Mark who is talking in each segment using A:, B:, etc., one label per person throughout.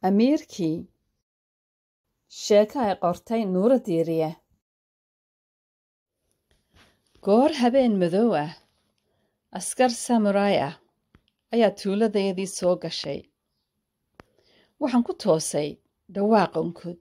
A: amiirkii sheeko ay qortay nuuro diiriye goor habeen madow ah askar samuraay ah ayaa tuuladayadii soo gashay waxaan ku toosay dhawaaq onkod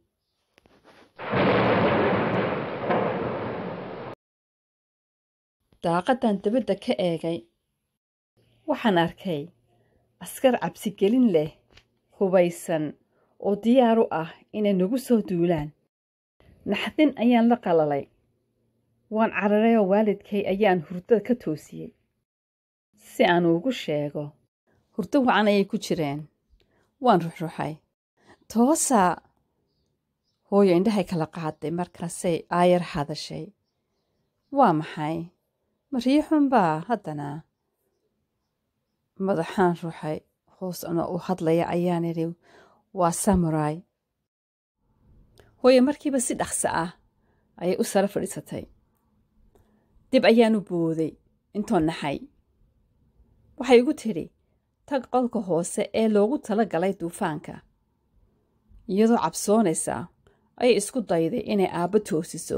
A: daaqaddan dabadda ka eegay waxaan arkay askar cabsigelin leh hubaysan oo diyaar u ah inay nagu soo duulaan naxdin ayaan la qalalay waan cararayoo waalidkay ayaan hurdada ka toosiyey si aan ugu sheego hurdo wacan ayay ku jireen waan ruxruxay toosaa hooyo indhahay kala qaaday markaasay aayar hadashay waa maxay mariixunbaa haddana madaxaan ruxay hoos ana u hadlaya ayaan idhi waa samuraay hooye markiiba si dhaqso ah ayay u sara fadhiisatay dib ayaan u booday intoo naxay waxay igu tidhi tag qolka hoose ee loogu tala galay duufaanka iyadoo cabsoonaysa ayay isku dayday inay aabbo toosiso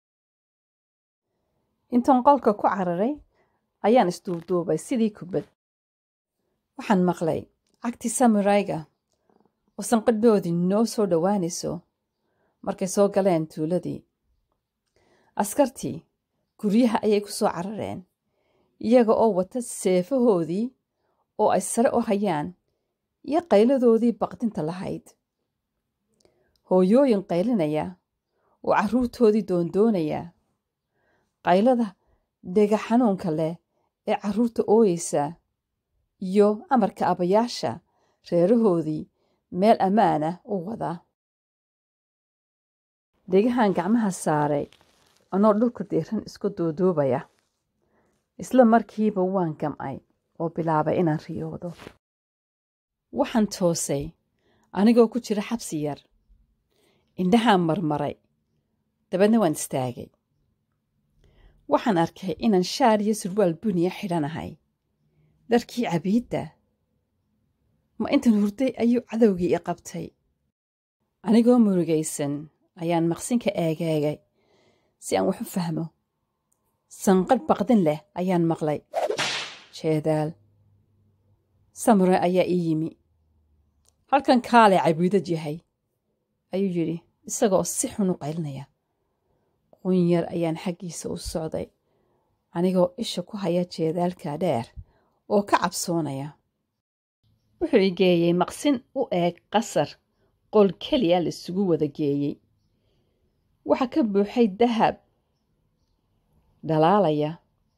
A: intoon qolka ku cararay ayaan isduubduubay sidii kubad waxaan maqlay cagtii samurayga oo sanqadhoodii noo soo dhowaanayso markay soo galeen tuuladii askartii guryaha ayay ku soo carareen iyaga oo wata seefahoodii oo ay sare u hayaan iyo qayladoodii baqdinta lahayd hooyooyin qaylinaya oo carruurtoodii doondoonaya qaylada dhega xanuunka leh ee carruurta ooyeysa iyo amarka abayaasha reerahoodii meel ammaanah u wada dhegahan gacmaha saaray anoo dhulka diiran isku duuduubaya isla markiiba waan gamcay oo bilaabay inaan riyoodo waxaan toosay anigoo ku jira xabsi yar indhahaan marmaray dabeedna waan istaagay waxaan arkay inaan shaar iyo surwaal buniya xidhanahay dharkii cabiidda ma intan hurday ayuu cadowgii i qabtay anigoo murugaysan ayaan maqsinka eegeegay si aan wax u fahmo sanqadh baqdin leh ayaan maqlay jeedaal samure ayaa ii yimi halkan kaalay cabiidad yahay ayuu yidhi isagoo si xun u qaylinaya qunyar ayaan xaggiisa u socday anigoo isha ku haya jeedaalka dheer oo ka cabsoonaya wuxuu i geeyey maqsin u eeg qasar qol keliya laisugu wada geeyey waxaa ka buuxay dahab dhalaalaya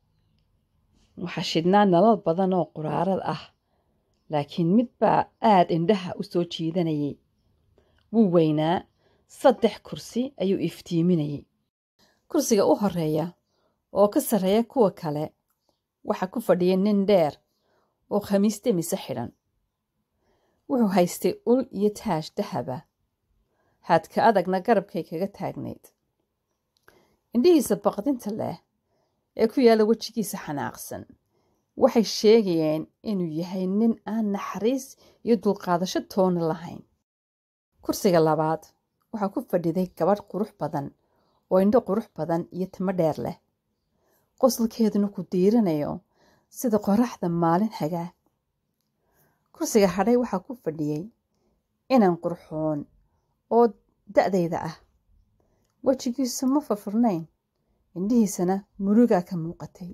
A: waxaa shidhnaa nalal badan oo quraarad ah laakiin mid baa aad indhaha u soo jiidanayay wuu weynaa saddex kursi ayuu iftiiminayay kursiga u horeeya oo ka sarreeya kuwa kale waxaa ku fadhiyay nin dheer oo khamiiste mise xidhan wuxuu haystay ul iyo taash dahaba haadka adagna garabkay kaga taagnayd indhihiisa baqdinta leh ee ku yaalla wejigiisa xanaaqsan waxay sheegayeen inuu yahay nin aan naxariis iyo dulqaadasho toona lahayn kursiga labaad waxaa ku fadhiday gabadh qurux badan oo indho qurux badan iyo timo dheer leh qosolkeeduna ku diiranayo sida qoraxda maalin hagaa kursiga hadhay waxaa ku fadhiyey inan qurxoon oo da'dayda ah wejigiisu ma furfurnayn indhihiisana murugaa ka muuqatay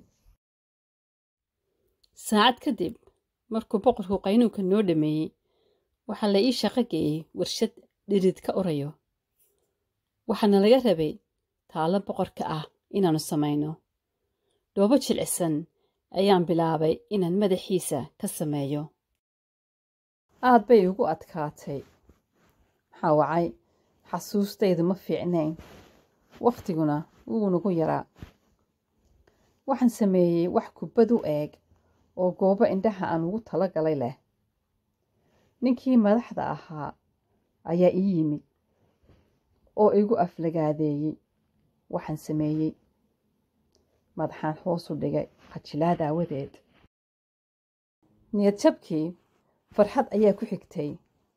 A: saacad kadib markuu boqorku qaynuunka noo dhameeyey waxaa la ii shaqo geeyey warshad dhirid ka urayo waxaana laga rabay taallo boqorka ah inaannu samayno dhoobo jilcisan ayaan bilaabay inaan madaxiisa ka sameeyo aad bay ugu adkaatay maxaa wacay xasuustaydu ma fiicnayn wakhtiguna wuu nagu yaraa waxaan sameeyey wax kubbad u eeg oo goobo indhaha aan ugu tala galay leh ninkii madaxda ahaa ayaa ii yimid oo igu aflagaadeeyey waxaan sameeyey madaxaan hoosu dhigay khajilaad aawadeed niyad jabkii farxad ayaa ku xigtay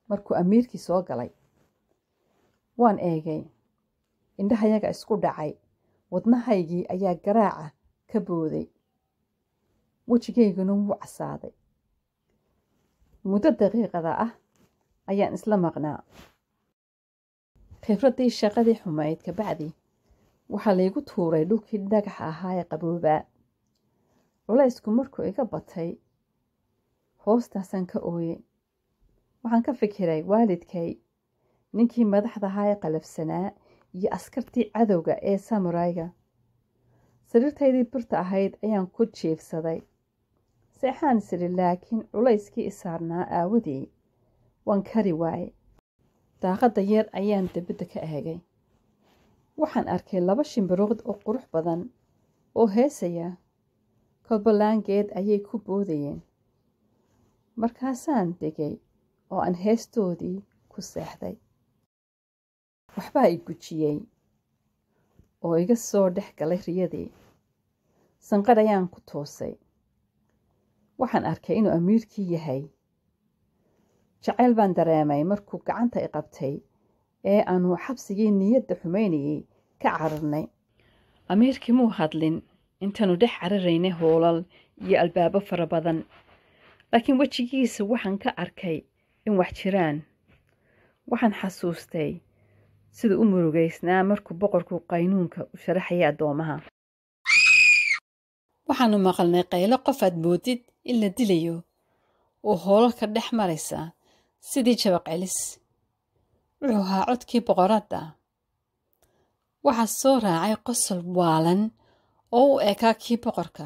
A: markuu amiirkii soo galay waan eegay indhahayaga isku dhacay wadnahaygii ayaa garaaca ka booday wejigayguna wuu casaaday muddo daqiiqada ah ayaan isla maqnaa khibraddii shaqadii xumayd kabacdi waxaa laygu tuuray dhulkii dhagaxa ahaa ee qaboobaa culaysku markuu iga batay hoostaasaan ka ooyey waxaan ka fikiray waalidkay ninkii madaxda ahaa ee qalafsanaa iyo askartii cadowga ee samurayga sariirtaydii birta ahayd ayaan ku jiifsaday seexaan isiri laakiin culayskii isaarnaa aawadii waan kari waaye daaqadda yar ayaan debadda ka eegay waxaan arkay laba shimbirood oo qurux badan oo heesaya kolbalaangeed ayay ku boodayeen markaasaan degay oo aan heestoodii ku seexday waxbaa i gujiyey oo iga soo dhex galay riyadii sanqadh ayaan ku toosay waxaan arkay inuu amiirkii yahay jacayl baan dareemay markuu gacanta i qabtay ee aanu xabsigii niyadda xumaynayay ka cararnay amiirkii muu hadlin intaanu dhex cararaynay hoolal iyo albaabo fara badan laakiin wejigiisa waxaan ka arkay in wax jiraan waxaan xasuustay siduu u murugaysnaa markuu boqorku qaynuunka u sharaxayay addoomaha waxaanu maqalnay qaylo qof aad moodid in la dilayo oo hoolalka dhex maraysa sidii jabaq celis wuxuu ahaa codkii boqoradda waxaa soo raacay qosol waalan oo u ekaa kii boqorka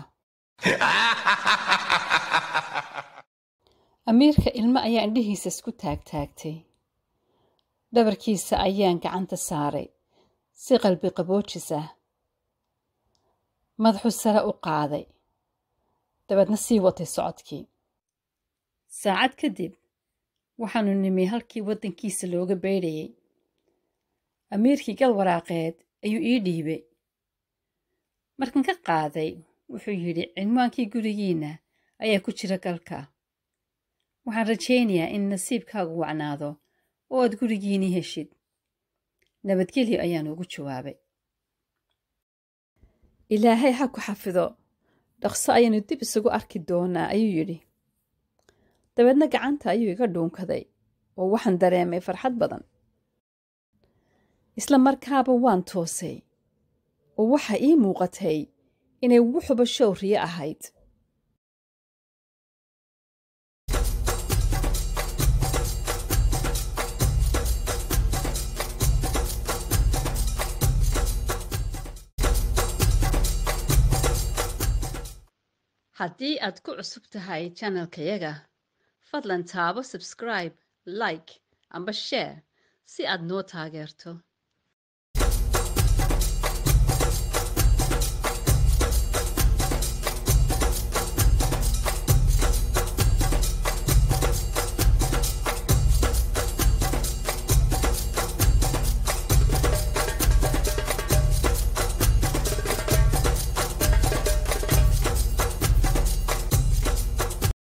A: amiirka ilmo ayaa indhihiisa isku taagtaagtay dhabarkiisa ayaan gacanta saaray si qalbi qaboojis ah madaxuu sare u qaaday dabeedna sii watay socodkii saacad kadib waxaanu nimi halkii waddankiisa looga beydhayay amiirkii gal waraaqeed ayuu ii dhiibay markan ka qaaday wuxuu yidhi cinwaankii gurigiinna ayaa ku jira galka waxaan rajaynayaa in nasiibkaagu wacnaado oo aad gurigiinii heshid nabadgelyo ayaan ugu jawaabay ilaahay ha ku xafido dhaqso ayaanu dib isugu arki doonaa ayuu yidhi dabeedna gacanta ayuu iga dhuunkaday oo waxaan dareemay farxad badan isla markaaba waan toosay oo waxa ii muuqatay inay wuxuba showriye ahayd haddii aad ku cusub tahay janalkayaga fadlan taabo subscribe like amba share si aad noo taageerto